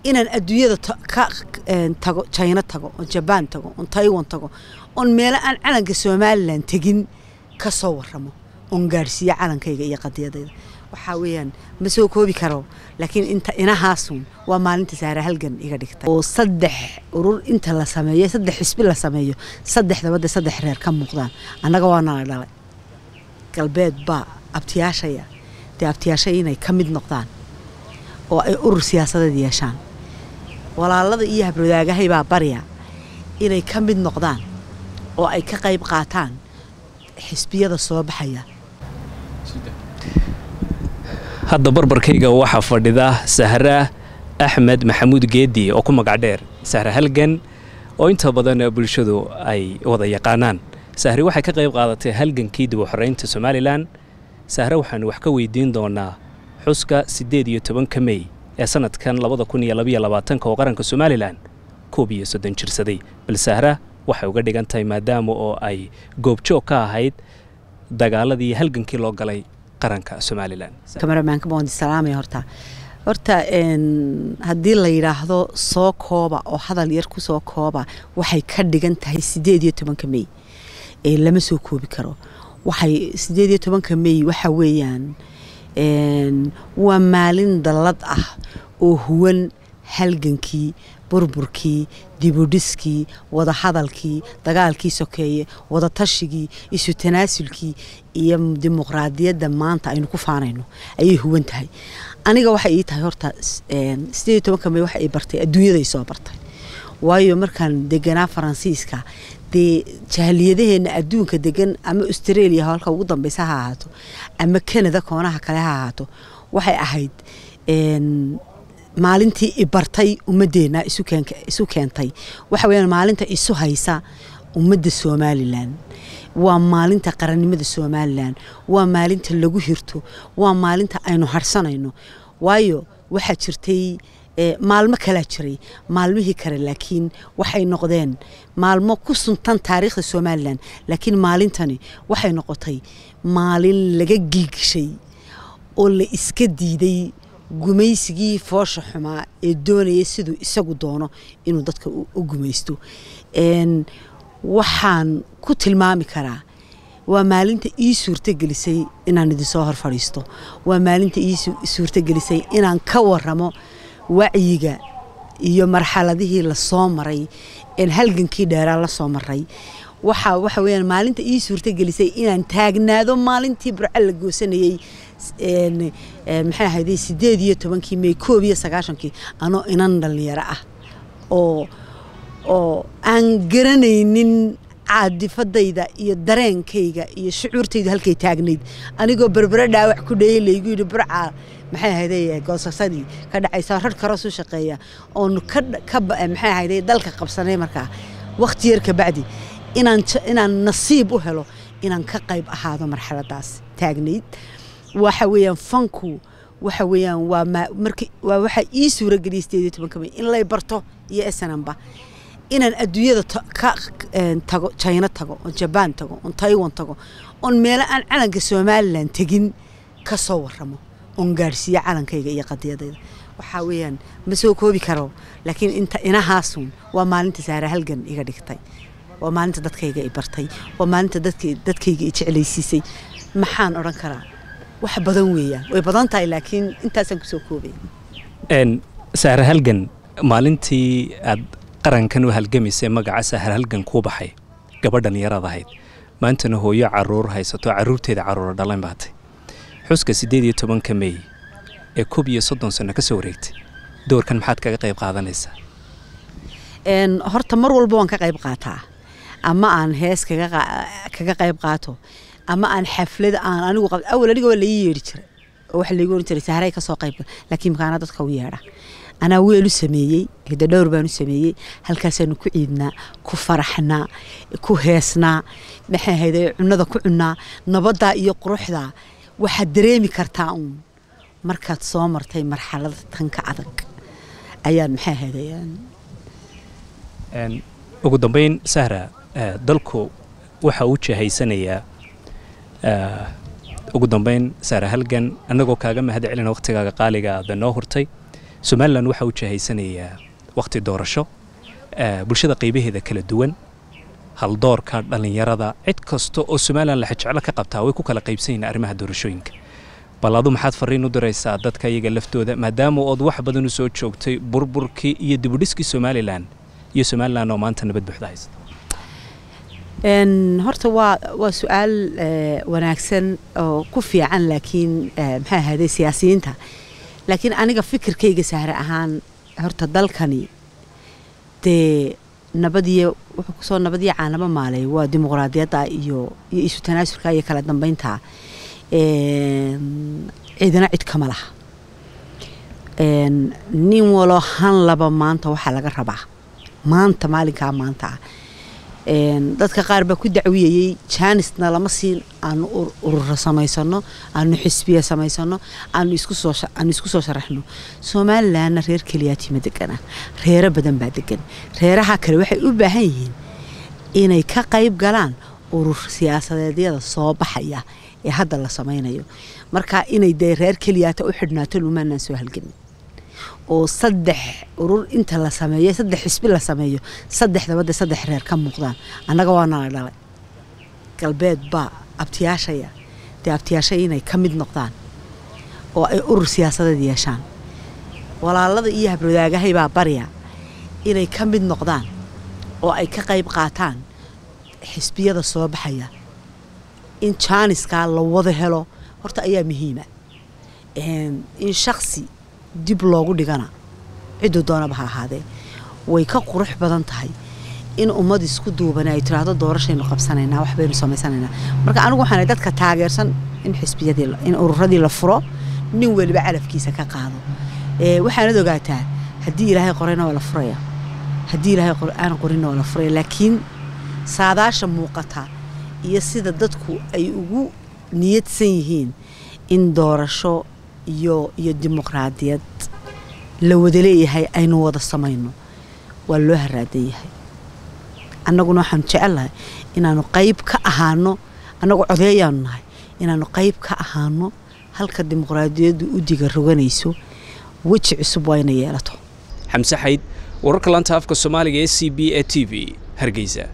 inaan adduunyada ka tago jina tago oon jabaan tago oon taiwan tago oon meelo aan calanka somalilan tegin ka soo waramo oon gaadhsiiyo calankayga iyo qadiyadayda waxaa weeyaan ma soo koobi karo laakiin inta inahaasun waa maalinta saare halgan iga dhigtay oo saddex urur inta la sameeyo saddex xisbi la sameeyo saddexdaba de saddex reer ka muuqdaan annaga waa nala dhalay galbeed baa abtiyaashaya dee abtiyaashaya inay ka mid noqdaan oo ay urur siyaasadeed yeeshaan walaalada iyo habrwadaagahay baa barya inay ka mid noqdaan oo ay ka qayb qaataan xisbiyada soo baxaya hadda barbarkayga waxaa fadhida sahra axmed maxamuud geedi oo ku magac dheer sahra halgan oo inta badan bulshadu ay wada yaqaanaan sahri waxay ka qayb qaadatay halgankii dib u xoreynta somalilan sahre waxaanu wax ka weydiin doonaa xuska siddeed iyo tobanka mey ee sanadkan labada kun iyo labaiyo labaatanka oo qaranka somalilan koob iyo soddon jirsaday bal sahra waxay uga dhigan tahay maadaama oo ay goobjoog ka ahayd dagaaladii iyo halgankii loo galay qaranka somalilan kamaramaanka baan salaamaya horta horta haddii la yidhaahdo soo kooba oo hadal yar ku soo kooba waxay ka dhigan tahay siddeed iyo tobanka mey ee lama soo koobi karo waxay siddeed iyo tobanka mey waxa weeyaan waa maalin dallad ah oo huwan halgankii burburkii dibudhiskii wadahadalkii dagaalkii sokeeye wadatashyigii isu tanaasulkii iyo dimuqraadiyadda maanta aynu ku faanayno ayay huwan tahay aniga waxay ii tahay horta sideed iyo tobanka may waxa ay bartay adduunyaday soo bartay waayo markaan deganaa faransiiska dee jahaliyadaheenna adduunka degan ama australia halka ugu dambeysa ha ahaato ama canada koonaha kale ha ahaato waxay ahayd maalintii i bartay ummadeenna isu keentay waxa weyaan maalinta isu haysa ummadda somalilan waa maalinta qarannimada somalilan waa maalinta lagu hirto waa maalinta aynu harsanayno waayo waxaa jirtay maalmo kalaa jiray maalmihii kale laakiin waxay noqdeen maalmo ku suntan taariikhda somalilan laakiin maalintani waxay noqotay maalin laga gilgishay oo la iska diiday gumaysigii foosha xumaa ee doonaya siduu isagu doono inuu dadka u gumaysto waxaan ku tilmaami karaa waa maalinta ii suurtogelisay inaan idinsoo hor fadhiisto waa maalinta ii suurtogelisay inaan ka waramo wacyiga iyo marxaladihii lasoo maray een halgankii dheeraa lasoo maray waxa waxa weyaan maalinta ii suurtogelisay inaan taagnaado maalintii burco la goosanayey maxay ahayday sideed iyo tobankii may koob iyo sagaashankii anoo inan dhalinyaro ah oo oo aan garanaynin caadifadayda iyo dareenkayga iyo shucuurtaydu halkay taagnayd anigoo berbere dhaawac ku dhayay laygu yidhi burca maxay ahayday goosasadii ka dhacaysa rarh karoos u shaqeeya oonu ka maxay ahayday dalka qabsanay markaa wakhti yar kabacdi inaan inaan nasiib u helo inaan ka qayb ahaado marxaladaas taagnayd waxa weeyaan fanku waxa weeyaan waa marka waa waxa ii suurageliyay sideed iyo tobanka may in lay barto iyo snamba inaan adduunyada ka tago jina tago oon jabaan tago oon taiwan tago oon meelo aan calanka somalilan tegin ka soo waramo oon gaadhsiiyo calankayga iyo qadiyadayda waxaa weeyaan ma soo koobi karo laakiin inta inahaasun waa maalinta saare halgan iga dhigtay waa maalinta dadkayga i bartay waa maalinta dadkayga i jeclaysiisay maxaan odhan karaa wax badan weeyaan way badan tahay laakiin intaasaan kusoo koobaya sahra halgan maalintii aad qarankan u halgamaysay magaca sahra halgan kuu baxay gabadhan yaraad ahayd maantana hooyo caruur haysato carruurteeda carruura dhalan baatay xuska siddeed iyo tobanka mey ee koob iyo soddon sanno ka soo wareegtay doorkan maxaad kaga qayb qaadanaysaa horta mar walba waan ka qayb qaataa ama aan hees kaga qayb qaato ama aan xaflad aan anigu qab awal aniga waa laii yeedhi jiray oo waxa laigu oran jiray sahray ka soo qayb laakiin makaana dadka u yeedha anaa weel u sameeyey hidda dhowr baan u sameeyey halkaasaanu ku ciidnaa ku faraxnaa ku heesnaa maxay ahayde cunada ku cunnaa nabaddaa iyo quruxdaa waxaad dareemi kartaa uun markaad soo martay marxalada tanka adag ayaad maxay ahayde ugu dambayn sahra dalku waxa uu jahaysanayaa ugu dambayn sahra halgan annagoo kaaga mahad celina wakhtigaaga qaaliga aada noo hurtay somalilan waxaa u jahaysanayaa wakhti doorasho bulshada qaybaheeda kala duwan haldoorka dhallinyarada cid kasta oo somalilan laxajeclo ka qabtaa way ku kala qaybsan yihiin arrimaha doorashooyinka bal adu maxaad fariin u diraysaa dadka iyaga laftooda maadaama ood wax badan u soo joogtay burburkii iyo dibudhiskii somalilan iyo somalilan oo maanta nabad buuxda haysta horta waa waa su-aal wanaagsan oo ku fiican laakiin maxaa ahaaday siyaasiyiinta laakiin aniga fikirkayga sahre ahaan horta dalkani dee nabadiyo wuxuu kusoo nabadiyo caanaba maalay waa dimuqraadiyadda iyo iyo isu tanaasulka iyo kala dambeynta ciidana cid kama laha nin waloo han laba maanta waxaa laga rabaa maanta maalinkaa maanta ah dadka qaar baa ku dacwiyayey jaanisna lama siin aanu ururo samaysano aanu xisbiya samaysano aanu iskusoaanu isku soo sharaxno somalilanna reer keliyaatiima degana reero badan baa degan reeraha kale waxay u baahan yihiin inay ka qayb galaan urur siyaasadeedyada soo baxaya ee hadda la samaynayo marka inay dee reer keliyaata u xidhnaato lumaanaan soo halgelin oo saddex urur inta la sameeyo saddex xisbi la sameeyo saddexdaba de saddex reer ka muuqdaan annaga waa nala dhalay galbeed baa abtiyaashaya dee abtiyaashaya inay ka mid noqdaan oo ay urur siyaasadeed yeeshaan walaalada iyo habradaagahay baa barya inay ka mid noqdaan oo ay ka qayb qaataan xisbiyada soo baxaya in jaaniskaa la wada helo horta ayaa muhiima in shaksi dib loogu dhigana cidduu doonaba ha ahaadee way ka qurux badan tahay in ummad isku duubana ay tiraahdo doorashaynu qabsanaynaa waxbaynu samaysanaynaa marka anigu waxaana dadka taageersan in xisbiyadii in ururadii la furo nin weliba calafkiisa ka qaado waxaanad ogaataa haddii ilaahay qorayna waa la furaya haddii ilaahay aan qorinna waa la furaya laakiin saadaasha muuqata iyo sida dadku ay ugu niyadsan yihiin in doorasho iyo iyo dimuqraadiyad la wada leeyahay aynu wada samayno waa loo haraadan yahay annaguna waxaanu jecelnahay inaanu qayb ka ahaano annagu codeeyaanu nahay inaanu qayb ka ahaano halka dimuqraadiyaddu u diga roganayso weji cusub waa inay yeelato xamse xayd wararka lanta afka soomaaliga ee c b e t v hargeysa